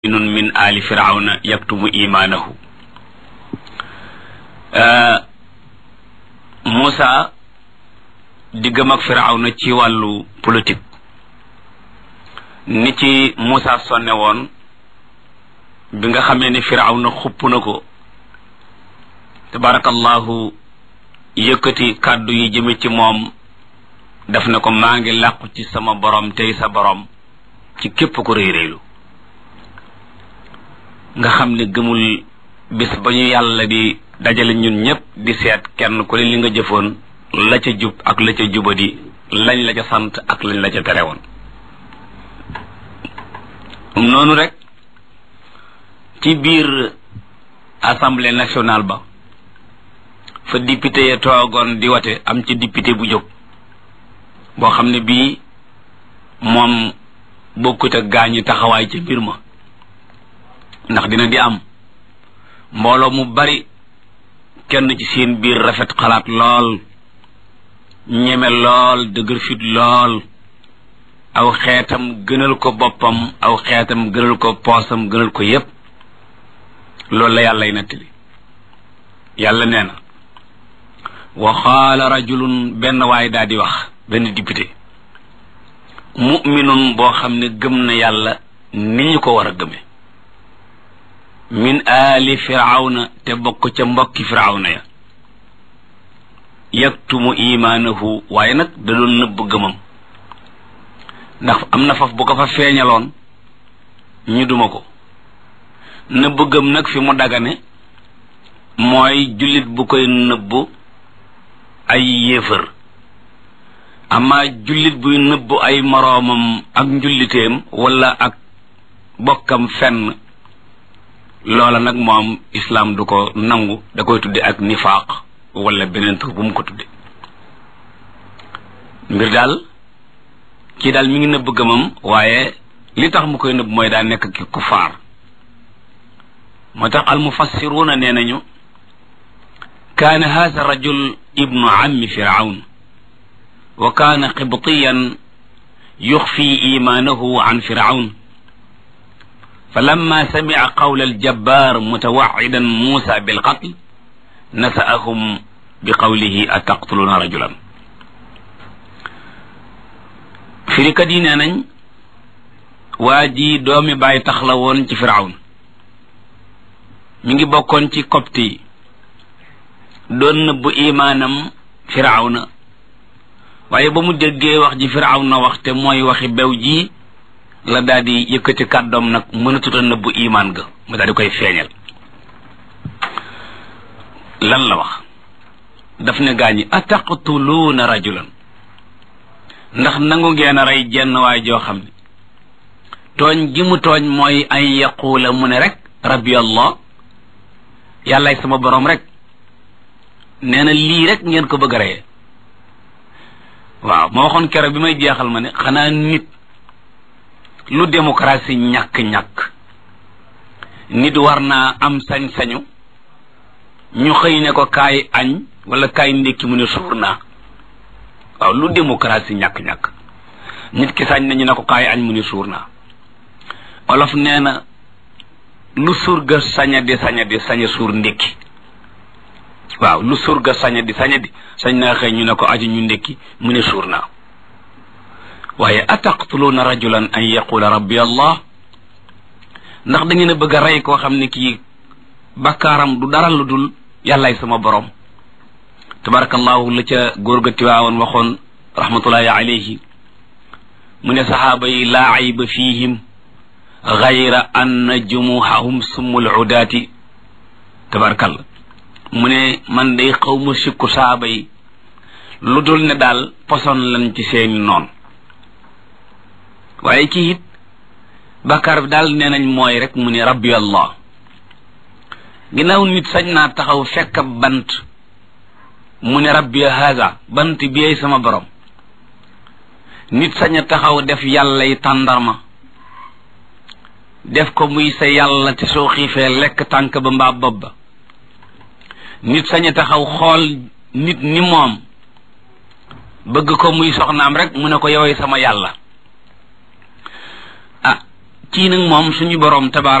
muminun min ali firawna yaktumu imaanahu Moussa diggam ak firawna ci wàllu politique ni ci Moussa sonne woon bi nga xamee ni firawna xupp na ko tabarakallahu yëkkati kàddu yi jëme ci moom def na ko maa ngi làqu ci sama borom tey sa borom ci képp ko réy réylu nga xam ne gëmul bis ba ñu yàlla di dajale ñun ñëpp di seet kenn ku ne li nga jëfoon la ca jub ak la ca jubadi lañ la ca sant ak lañ la ca tere woon noonu rek ci biir assemblée nationale ba fa député ya toogoon di wate am ci député bu jóg boo xam ne bii moom bokkut ak gaañu taxawaay ca mbir ma ndax dina di am mbooloo mu bari kenn ci seen biir rafet xalaat lool ñeme lool dëgër fit lool aw xeetam gënal ko boppam aw xeetam gënal ko poosam gënal ko yépp loolu la yàllay nettali yàlla nee na wa qaala rajulun benn waay daal di wax benn député mu'minun boo xam ne gëm na yàlla ni ñu ko war a gëme min aali firawna te bokk ca mbokki firawna ya yaktumu imaanahu waaye nag da doon nëbb gëmam ndax am na faf bu ko fa feeñaloon ñu duma ko nëbb gëm nag fi mu dagane mooy jullit bu koy nëbb ay yéefër ama jullit buy nëbb ay moroomam ak njulliteem wala ak bokkam fenn loola nag moom islaam du ko nangu da koy tudde ak nifaaq wala beneen tur bu mu ko tudde mbir daal kii daal mi ngi nëbb gëmam waaye li tax mu koy nëbb mooy daa nekk ki kufaar moo tax almufassiruuna nee nañu kaana haza rajul ibnu ammi firawn wa kaana qibtiyan yuxfi imaanahu an firawn فلما سمع قول الجبار متوعدا موسى بالقتل نسأهم بقوله أتقتلون رجلا firikat yi nee nañ waa ji doomi bàyyi tax la woon ci firawn mi ngi bokkoon ci copte yi doon nëbbu imaanam firawna waaye ba mu déggee wax ji firawna wax te mooy waxi bew ji la daal di yëkkati kàddoom nag mënatut a nëbbu imaan ga mu daal di koy feeñal lan la wax daf ne gaañi ataqtuluuna rajulan ndax nangu ngeen a rey jenn waay joo xam ne tooñ gi mu tooñ mooy an yaquula mu ne rek rabbi allah yàllaay sama boroom rek nee na lii rek ngeen ko bëgg a reyee waaw ma waxoon keroog bi may jeexal ma ne xanaa nit lu démocratie ñàkk-ñàkk nit war naa am sañ-sañu ñu xëy ne ko kaay añ wala kaay ndékki mu ne suur naa waaw lu démocratie ñàkk-ñàkk nit ki sañ nañu ne ko kaay añ mu ne suur naa olof nee na lu surga saña di saña di saña suur ndékki waaw lu surga saña di saña di sañ naa xëy ñu ne ko aju ñu ndékki mu ne suur naa waaye ataqtuluuna rajulan an yaqula rabbi allah ndax da ngeen a bëgg a rey koo xam ne kii bakkaaram du dara lu dul yàllaay sama borom tabarakallahu la ca góor ga tiwaawoon waxoon rahmatullahi alayhi mu ne saxaaba yi laa ayba fihim gayra anna jumuhahum summul udaati tabarakallah mu ne man day xaw ma sikku saxaaba yi lu dul ne daal poson lan ci seeni noon waaye kii it bàkkaar bi daal nee nañ mooy rek mu ne rabbi allah ginnaaw nit sañ naa taxaw fekk ab bant mu ne rabbi haza bant bi sama borom nit sañ a taxaw def yàlla yi tàndarma def ko muy sa yàlla te soo xiifee lekk tànk ba mbaa bopp ba nit sañ a taxaw xool nit ni moom bëgg ko muy soxnaam rek mu ne ko yowee sama yàlla kii nag moom suñu boroom tabaar